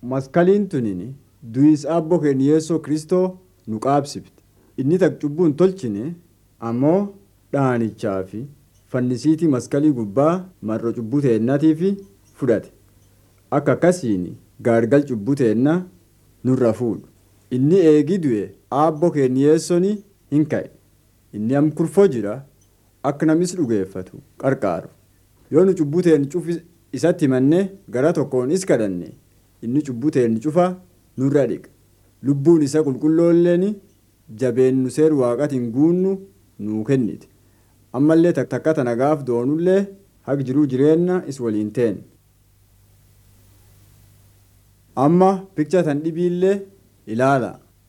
maskaliin tunin du'is abboo keenya yeessoo kristoo nu qaabsifte inni tak cubbuu hin tolchine ammoo dhaanichaa fi fannisiitii maskalii gubbaa marro cubbuu teennatiif fudhate akka akkasiin gaargal cubbuu teenna nurra fuudhu inni eegii du'e abboo keenya yeessoon hin ka'e inni am kurfoo jira akka namis dhugeeffatu qarqaaru yoo nu cubbuu teen cufi isatti himanne gara tokkoon is kadhanne inni cubbuu teen cufa nurra dhiqa lubbuun isa qulqulloolleen jabeennu seer waaqatiin guunnu nuu kennite ammallee takka tana gaaf doonullee haq jiruu jireenna is waliin teen amma pikcha tan dhibiillee ilaala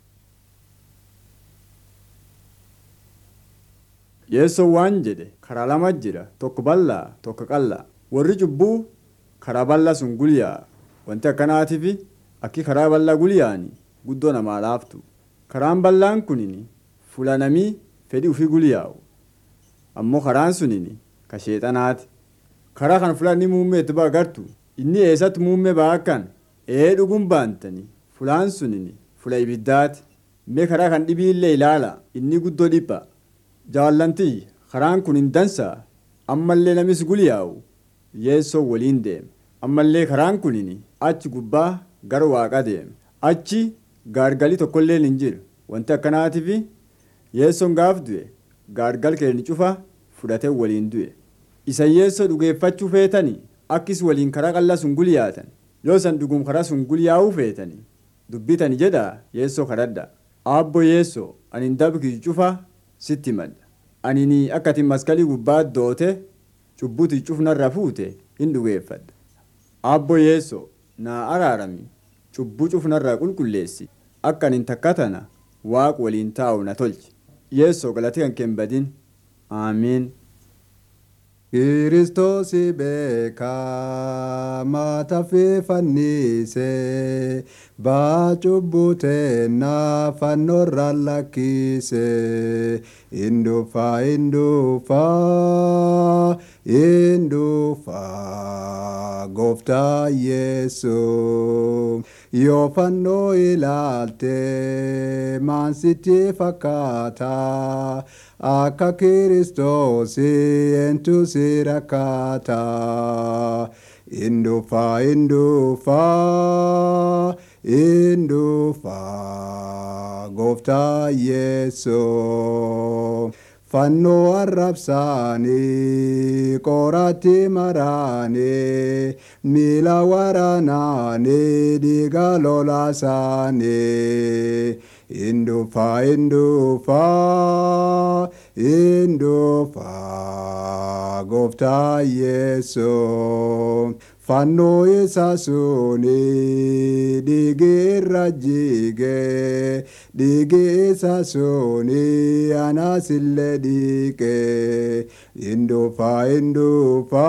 yeessoo waan jedhe karaa lama jira tokko bal'aa tokko qallaa warri cubbuu karaa bal'aa sun gulyaa wanti akkanaatiif akki karaa bal'aa gulyaani guddoo namaa laaftu karaan bal'aan kunin fulanamii fedhii ofii gulyaa'u ammoo karaan sunin ka sheexanaati karaa kan fulanni muummee itti agartu inni eessatti muummee baakkan ee dhuguun baantanii fulaan sunin fula ibiddaati mee karaa kan dhibiillee ilaala inni guddoo dhipha jaallantii karaan kun hin dansaa ammallee namis gulyaa'u yeessoo waliin deeme ammallee karaan kunin achi gubbaa gara waaqa deeme achi gaargalii tokkollee hin jiru wanti akkanaatiif yeessoon gaaf du'e gaargal keenya cufa fudhatee waliin du'e isa yeessoo dhugeeffachuu feetanii akkis waliin karaa qallaa sun gulyaatan yoo san dhugum karaa sun gulyaa'uu feetanii dubbitani jedha yeessoo kadhadha aabbo yeessoo ani hin dabkii cufa sitti himadha ani akka ati maskalii gubbaa doote cubbuti cufnarra fuute hin dhugeeffadha aabbo yeessoo naa araarami cubbuu cufnarraa qulqulleessi akka ani takka tana waaq waliin taa'u na tolchi yeessoo galati kan kembadin aamiin. Kiristoosi beekaa mata fi fannise baa cubbuu teennaa fannoorra lakkise indufa indufa indufa gooftaa yesu yoo fannoo ilaalte maansitti fakkaata akka kiristoosi entu si rakkaata indufa indufa indufa gooftaa yesu fannoo arrabsaanii qoratti maraanii miila waraanaanii dhiiga lolaasaanii indufa indufa indufa gooftaa yesu fannoo isa suni dhiigi irra jige dhiigi isa suni anaasillee dhiqe indufa indufa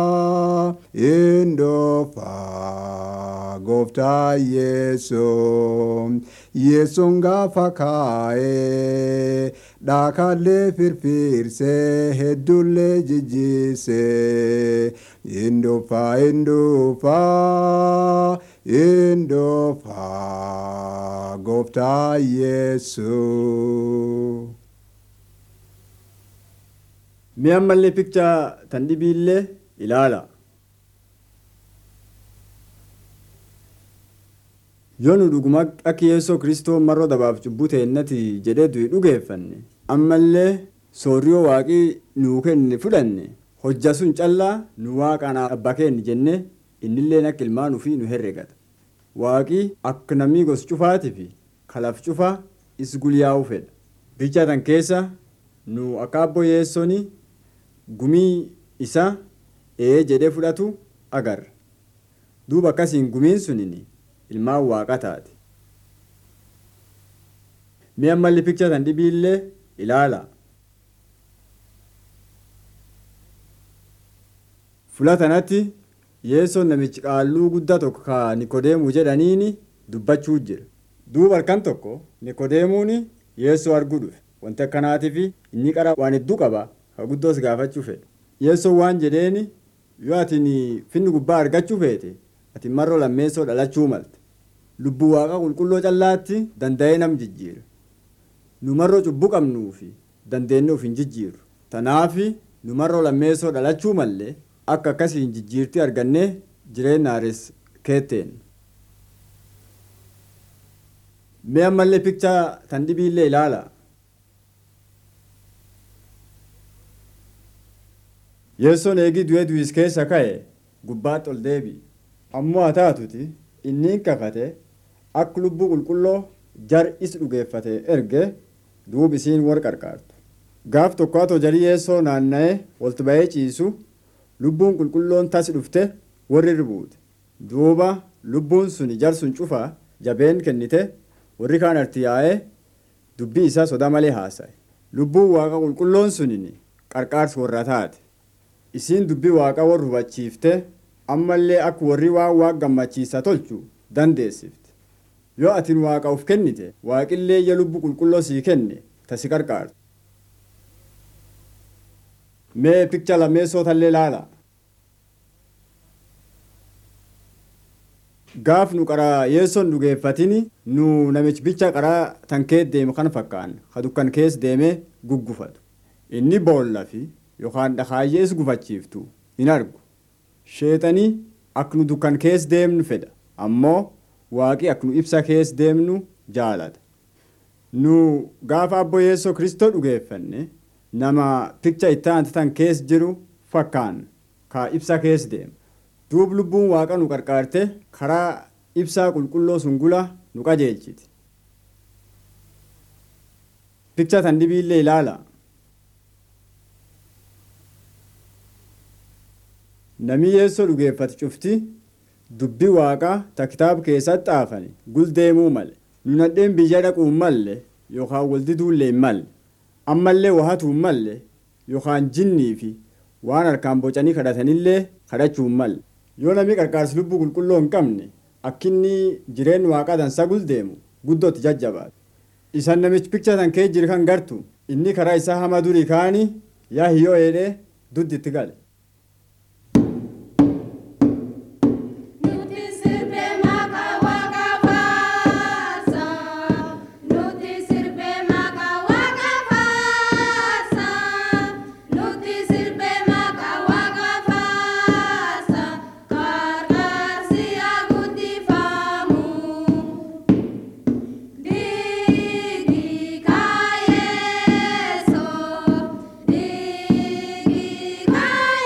indufa gooftaa yesu yesuun gaafa kaa'ee dhaakallee firfiirsee heddullee jijjiisee indufa indufa indufa gooftaa yesu. Mi'a ammallee pikcha tan dhibiillee ilaala. Yoo nu dhuguma akka yeessoo kristoo marroo dabaaf cubbuu teennati jedhee du'i dhugeeffanne ammallee soorriyoo waaqii nuu kenne fudhanne hojja sun callaa nu waaqaan abbaa keenya jenne innillee akka ilmaan ofii nu herregata. Waaqii akka namni gos cufaatii fi kalaf cufaa is gulyaa'uu fedha. Bichaa tan keessa nu akka abboo yeessoon gumii isa ee jedhee fudhatu agarra. Duuba akkasiin gumiin sunin ilmaan waaqa taate. Mi'a malli pikcha tan dhibiillee ilaala. Fula tanatti yeessoon namichi qaalluu guddaa tokko ka Nikodeemuu jedhaniini dubbachuu jira. Duuba halkan tokko Nikodeemuun yeessoo arguu dhufe. Wanti akkanaatiif inni qara waan hedduu qaba ka guddoos gaafachuu fedhe. Yeessoon waan jedheeni yoo ati finni gubbaa argachuu feete ati marroo lammeessoo dhalachuu malte. lubbuu waaqa qulqulloo callaatti danda'ee nam jijjiira numarroo cubbuu qabnuu fi dandeenye of hin jijjiiru tanaafi numarroo lammeessoo dhalachuu mallee akka akkasiin jijjiirtii argannee jireenya haares keetteen. Mee ammallee pikchaa tan dhibiillee ilaala. Yeessoon eegii du'ee du'is keessa ka'e gubbaatti ol deebi. Ammoo haa taatuti inni kakate akka lubbuu qulqulloo jar is dhugeeffate erge duub isiin war qarqaartu. Gaaf tokko jarii yeessoo naanna'ee oltu ba'ee ciisu lubbuun qulqulloon tas dhufte warri ribuute. Duuba lubbuun suni jar sun cufa jabeen kennite warri kaan arti yaa'ee dubbii isaa sodaa malee haasa'e. Lubbuun waaqa qulqulloon sunin qarqaarsi warra taate. Isiin dubbii waaqa warra hubachiifte ammallee akka warri waan waaqa gammachiisa tolchu dandeessifte. Yoo atin waaqa of kennite waaqillee ija lubbuu qulqulloo sii kenne tasi qarqaartu. Mee pikcha lammeessootallee ilaala. gaaf nu qaraa yeessoon dhugeeffatini nu namichi bicha qaraa tan kee deemu kan fakkaan ka dukkan kees deemee guggufatu inni boolla fi yookaan dhakaayyees gufachiiftu hin argu sheexanii akka nu dukkan kees deemnu fedha ammoo waaqi akka nu ibsa kees deemnu jaalata nu gaafa abbo yeessoo kristoo dhugeeffanne nama pikcha itti tan kees jiru fakkaan ka ibsa kees deema duub lubbuun waaqa nu qarqaarte karaa ibsaa qulqulloo sungula nu qajeelchiti. Pikcha tan dhibiillee ilaala. Namni yeessoo dhugeeffate cufti dubbii waaqaa ta kitaaba keessatti xaafani guldeemuu male. Nu nadheen biyya dhaquun malle yookaan waldiduullee hin malle. Ammallee wahatuun malle yookaan jinnii fi waan harkaan bocanii kadhatanillee kadhachuu hin malle. yoo namni qarqaarsi lubbuu qulqulloo hin qabne akkinni jireenya waaqaa dansaa guldeemu guddootti jajjabaatu. Isan namichi pikcha tan kee jiru kan gartu inni karaa isaa hama durii kaanii yaa hiyyoo eedhee duddi itti gale. Digi,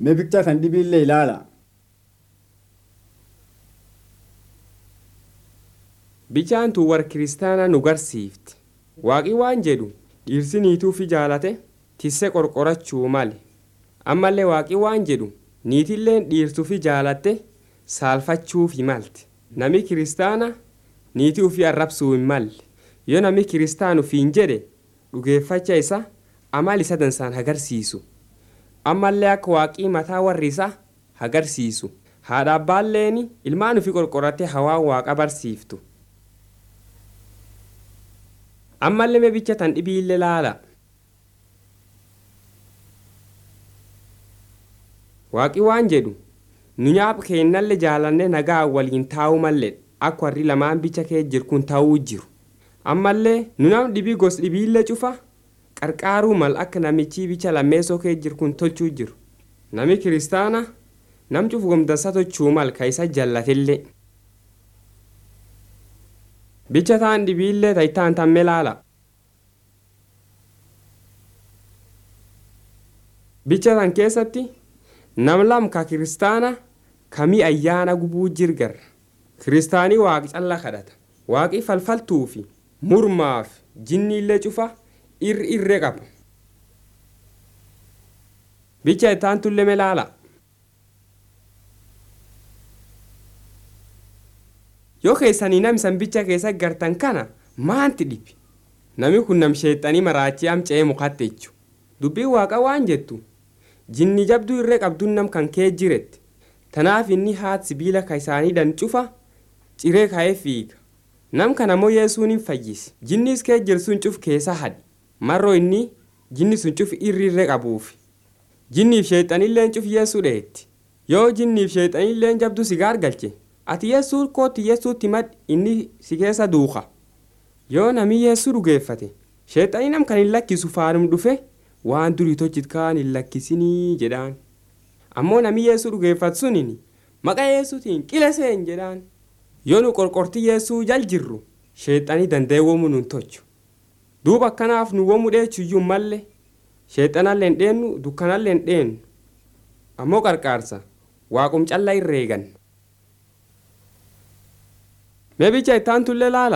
Mee biktaa kan dhibiillee ilaala. Bichaan tun war kiristaanaa nu garsiifti. Waaqi waan jedhu dhiirsi niituufi jaalate tisse qorqorachuu male. Ammallee waaqi waan jedhu niitilleen dhiirtuufi jaalatte saalfachuufi malte. Nami kiristaana niitii ufii arrabsuu hin malle. Yoo nami kiristaanuuf hin jedhe dhugeeffacha isa amal isa dansaan agarsiisu. Ammallee akka waaqii mataa warri isaa agarsiisu. Haadha abbaalleen ilmaan ufii qorqorattee hawaan waaqa barsiiftu. ammallee meebicha tan dhibiillee laala. Waaqi waan jedhu nu nyaapa keennallee jaalannee nagaa waliin taa'uu mallee akka warri lamaan bicha kee jiru kun ta'uu jiru. Ammallee nu nam dhibii gos dhibiillee cufa qarqaaruu mal akka namichi bicha lammeessoo kee jiru kun tolchuu jiru. Nami kiristaana nam cufu gomdansa tochuu mal ka isa jallatillee. bicha taan dhibiillee ta'itaan tamme laala. Bicha tan keessatti nam lam ka kiristaana kamii ayyaana gubuu jirgarra. Kiristaanii waaqi calla kadhata. Waaqi falfaltuu fi murmaaf jinniillee cufa irri irree qaba. Bicha itaan tulleme laala. yoo keessanii nam isan bicha keessa gartan kana maanti dhibi nami kun nam sheexanii maraachii amca'ee mukatte jechu dubbii waaqa waan jettu jinni jabduu irree qabduun nam kan kee jirette tanaaf inni haat sibiila ka isaanii dan cufa ciree ka'ee fiiga nam kana ammoo yesuun hin fayyise jinnis kee jirsuun cuf keessa hadhi marroo inni jinni sun cuf irri irree qabuufi jinniif sheexanilleen cuf yeesuu dheetti yoo jinniif sheexanilleen jabduu sigaar galche ati yeessuu kootti yeessuutti mad inni si keessa duuka yoo nami yeessuu dhugeeffate sheexanii nam kan hin lakkisu faanum dhufe waan durii tochit kaan hin lakkisinii jedhaan ammoo nami yeessuu dhugeeffatu sunin maqa yeessuutiin qileseen jedhaan yoo nu qorqortii yeessuu jal jirru sheexanii danda'e womuu nun tochu duuba akkanaaf nu womuu dheechuyyuu malle sheexanallee hin dheennu dukkanallee hin dheennu ammoo qarqaarsa waaqum callaa irreegan. Meebicha ittaan tullee laala.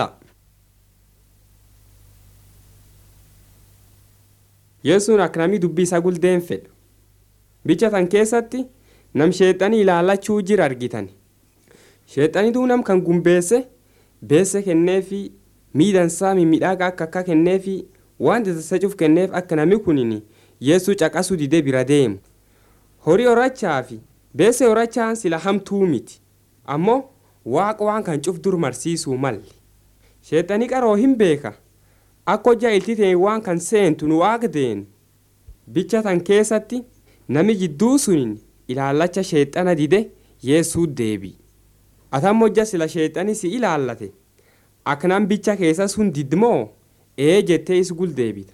Yesuun akka namni dubbii isaa guldeen fedha. Bicha tan keessatti nam sheexanii ilaallachuu jira argitan. Sheexaniitu nam kan gumbeesse beesse kenneefi miidhansaa mimmiidhagaa akka akka kenneefi waan tasasacuuf kenneef akka namni kunin yeessuu caqasuu didee bira deemu. Horii horachaa fi beesse horachaan sila hamtuu miti. Ammoo waaqa waan kan cuf dur marsiisuu malle sheexanii qaroo hin beeka akka hojjaa iltitee waan kan seentu nu waaqa deenu bicha tan keessatti nami jidduu sunin ilaallacha sheexana dide yeessuu deebi atam hojja sila sheexani si ilaallate aknam bicha keessa sun didmoo ee jettee is guldeebita.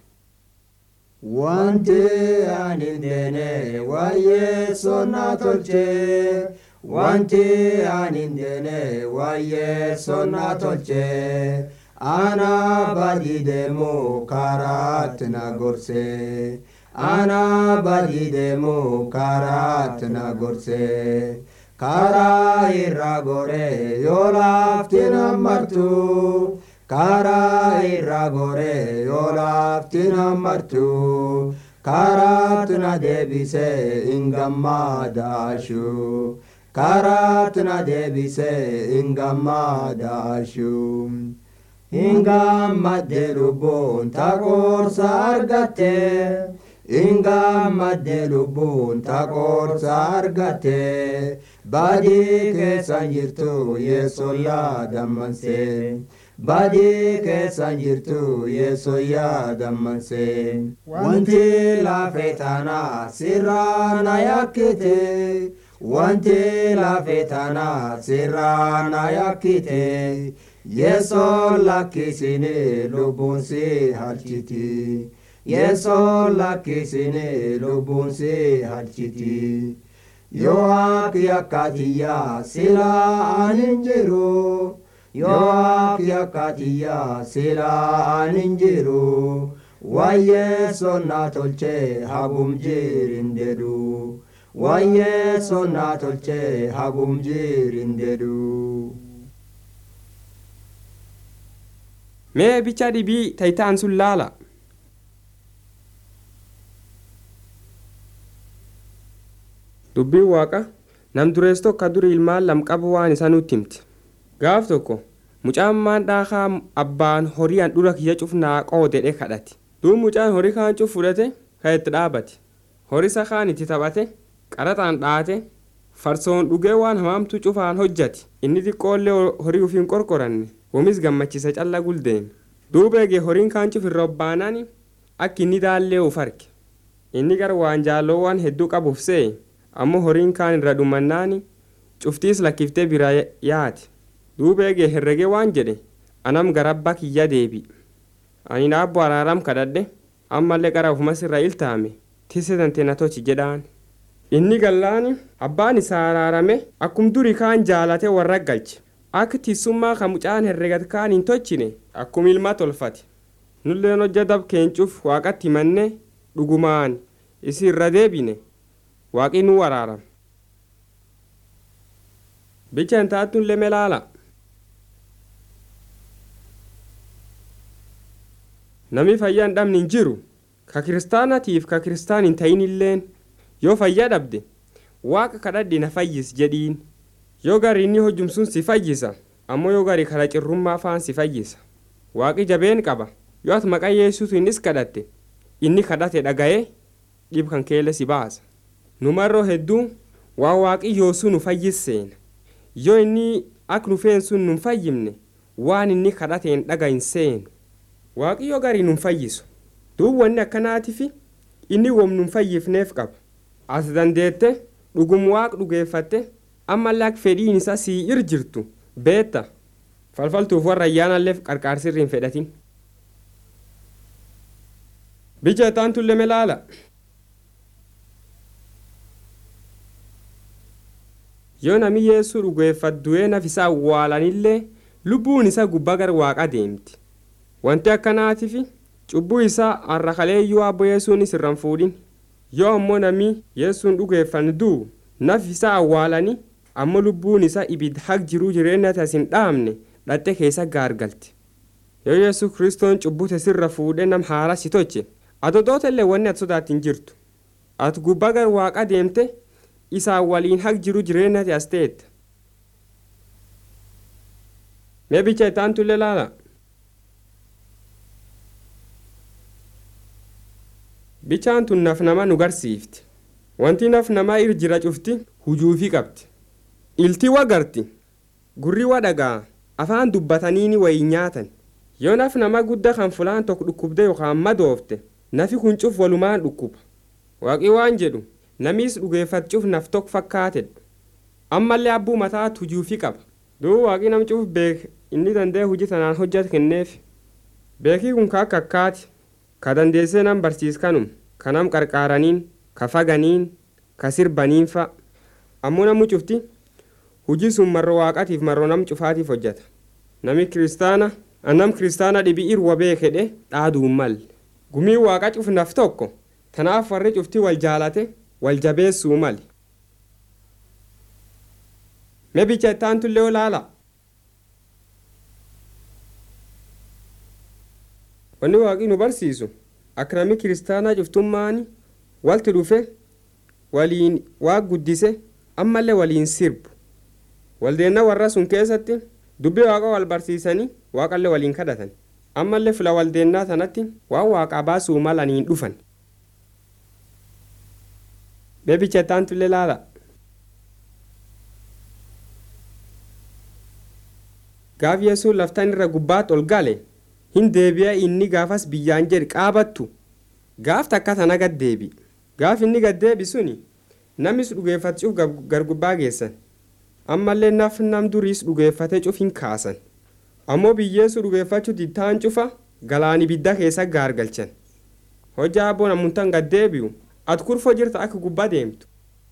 Wanti ani hin deene waa'ee sonnaa tolchee. Wanti ani hin deene waa'ee sonnaa tolchee. Ana badii deemu karaatti na gorsee. Ana badii deemu karaatti na gorsee. Karaa irra goree yoo lafti na martu. Karaa irra goree yoo lafti na martu. Karaatti na deebisee hin gammadaashu. Karaatti na deebisee hin gammadaashu. Hin gammadde lubbuun taqoorsa argatte. Hin gammadde lubbuun taqoorsa argatte. Badii keessa jirtu yeesoo yaadammansee. Badii keessa jirtu yeesoo yaadammansee. Wanti lafee tanaa sirraa na yakkite. Wanti lafee tanaa sirraa na yakkite. Yeesoo lakkisine lubbuun si halchiti. Yeesoo lakkisine lubbuun si halchiti. Yoo akki akkatiyyaa silaa anin jiru. Yoo akki akkatiyyaa silaa anin jiru. Waa'ee sonnaa tolchee hagum jirin jedhu. waan yeessoon naa tolchee hagum jirin jedhu. mee bicha dhibii tayitaan sun laala dubbiin waaqa nam durees tokko duri ilmaan lam qabu waan isa nutti himti gaaf tokko mucaan maan dhaakaa abbaan horii an dhura kiyya cuf naa qoodedhe kadhate duub mucaan horii kaan cuf fudhate ka itti dhaabate horisa kaan itti taphate qaraxaan dhaate farsoon dhugee waan hamaamtu cufaan hojjate inni xiqqoollee horii ufiin qorqoranne womis gammachisa calla guldeeme duuba eegee horiin kaan cuf irra obbaanaani akka inni daallee uf arge inni gara waan jaalloowwan hedduu qabuuf se'e ammoo horiin kaan irra dhumannaani cuftiis lakkiftee bira yaate duuba eegee herregee waan jedhe anam garabba kiyya deebi ani naabbo araaram kadhadhe ammallee qara ufumas irra iltaame tisse tante na tochi jedhaan inni gallaani abbaan isaa araarame akkum duri kaan jaalate warra galche akka tissummaa ka mucaan herregat kaan hin tochine akkum ilma tolfate nulleen hojja dab keencuuf waaqatti himanne dhugumaan isi irra deebine waaqi nu waraaram bicha hin taatun leme laala nami fayyaa hin dhabne hin jiru ka kiristaanatiif ka kiristaan hin ta'in illeen yoo fayyaa dhabde waaqa kadhadhe na fayyis jedhiin yoo gari inni hojjumsun si fayyisa ammoo yoo gari kara cirrummaa faan si fayyisa waaqi jabeen qaba yoo ati maqaa yesuutu innis kadhatte inni kadhate dhaga'ee dhib kan keelle si baasa numarroo hedduu waa waaqi yoosuu nu fayyisseena yoo inni ak nu feen sun nun fayyimne waan inni kadhateen dhaga hin seenu waaqi yoo garii nun fayyisu duub wanni akkanaatifi inni wom nun fayyifneef qaba as dandeette dhugum waaq dhugeeffatte ammallee ak fedhiin isaa sii ir jirtu beetta falfaltuuf warra ayyaanalleef qarqaarsirri hin fedhatin bicha taantullee laala yoo nami yeessuu dhugeeffat du'ee nafisaa awwaalanillee lubbuun isaa gubbaa gara waaqa deemti wanti akkanaatifi cubbuu isaa har'a kaleeyyuu abbo yeessuunis irraan fuudhin yoo ammoo nami yeessuun dhugeeffan du'u naf isaa awwaalanii ammoo lubbuun isaa ibid haq jiruu jireenya tas hin dhaamne dhatte keessa gaargalte yoo yesus kiristoon cubbute sirra fuudhee nam haara si toche adodoota illee wanni ati sodaattin jirtu ati gubbaa gara waaqa deemte isaan waliin haq jiru jireenya as ta'etta mee bicha itaantullee laala bichaan tun naf nama nu garsiifti wanti naf namaa ir jira cufti hujuufii qabdi ilti wagarti gurri wa dhagaa afaan dubbataniini wayi nyaatan yoo naf nama guddaa kan fulaan tokko dhukkubde yookaan madoofte nafi kun cuf walumaan dhukkuba waaqi waan jedhu namiis dhugeeffachuuf naf tokko fakkaatedha ammallee abbuu mataa hujuufii qaba duuba waaqi nam cuf beek inni danda'e hojii tanaan hojjat kenneef beekii kun ka akka akkaati ka dandeessee nam barsiiskanum ka nam qarqaaraniin ka faganiin ka sirbaniin fa ammoo namni cufti hujii sun marroo waaqatiif marroo nam cufaatiif hojjata nami kiristaana annam kiristaana dhibii irwa beekedhe dhaaduun mal gumii waaqa cufnaf tokko tanaaf warri cufti wal jaalate wal jabeessuu mali mee bicha ittaantullee olaala wanni waaqii nu barsiisu akka nami kiristaanaa cuftummaani walti dhufe waliin waaq guddise ammallee waliin sirbu waldeenna warra sun keessatti dubbii waaqa wal barsiisanii waaqallee waliin kadhatan ammallee fila waldeennaa sanatti waan waaqaa baasuu malaniin dhufan beebicha ittaantullee laala gaaf yesuun laftan irra gubbaat ol gale hin deebi'a inni gaafas biyyaan jedhi qaabattu gaaf takka tana gad deebi gaaf inni gad deebi suni namis dhugeeffachuuf gargubbaa geessan ammallee naf nam duriis dhugeeffate cuf hin kaasan ammoo biyyeessu dhugeeffachuu dittaan cufa galaani bidda keessa gaargalchan hojjaa abboon ammuntan gad deebi'u ati kurfoo jirta akka gubbaa deemtu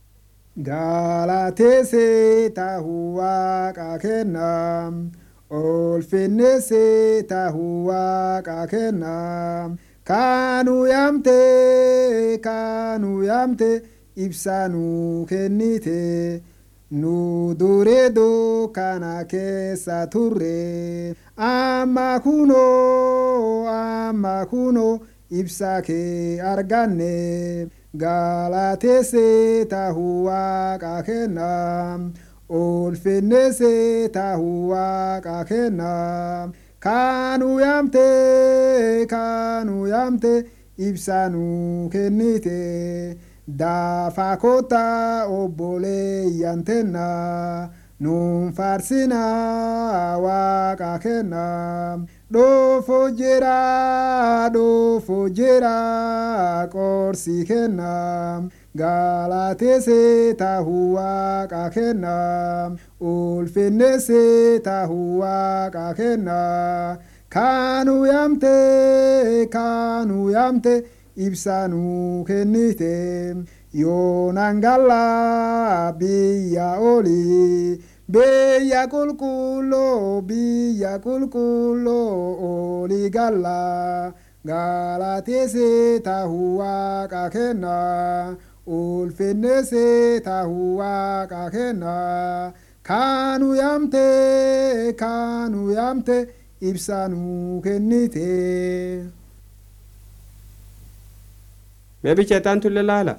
Galateessee taahuu waaqaa kennaa olfinneessee taahuu waaqaa kennaa kaanuu yaamte kaanuu yaamte ibsaa nu kennite nu duree dukkana keessa turre amma kunoo amma kunoo ibsaa kee arganne galateesse tahuu waaqa kenna ulfinneesse tahuu waaqa kenna kaanu yaamte kaanu yaamte ibsaa nu kennite daafa kota obboleeyyan tenna nuun faarsina waaqa kenna dhoofo jira dhoofo jira qorsi kenna galateesse tahuu waaqa kenna ulfinneesse tahuu waaqa kenna kaanu yaamte kaanu yaamte ibsaa nu kennite yoonangalla biyya oli biyya qulqulloo biyya qulqulloo oli galla galateesse tahuu waaqa kenna ulfinneesse tahuu waaqa kenna kaanu yaamte kaanu yaamte ibsaa nu kennite. mee bicheetaan tulle laala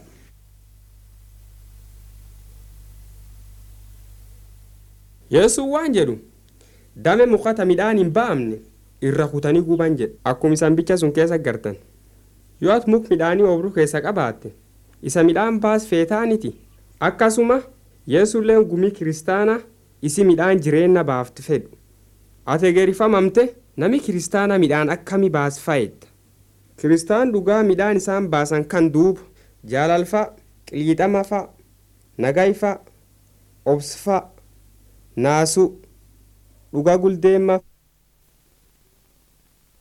yesuun waan jedhu dame mukata midhaan hin ba'amne irra kutanii guban jedhe akkuma isaan bicha sun keessa gartan yoo ati muk midhaanii obruu keessa qabaatte isa midhaan baas feetaaniti akkasuma yesuulleen gumii kiristaana isi midhaan jireenna baaftu fedhu ati egerifamamte nami kiristaana midhaan akkami baas fa'edda kiristaan dhugaa midhaan isaan baasan kan duuba jaalalfa qiliixamafa nagayfa obsfa naasu dhuga guldeemma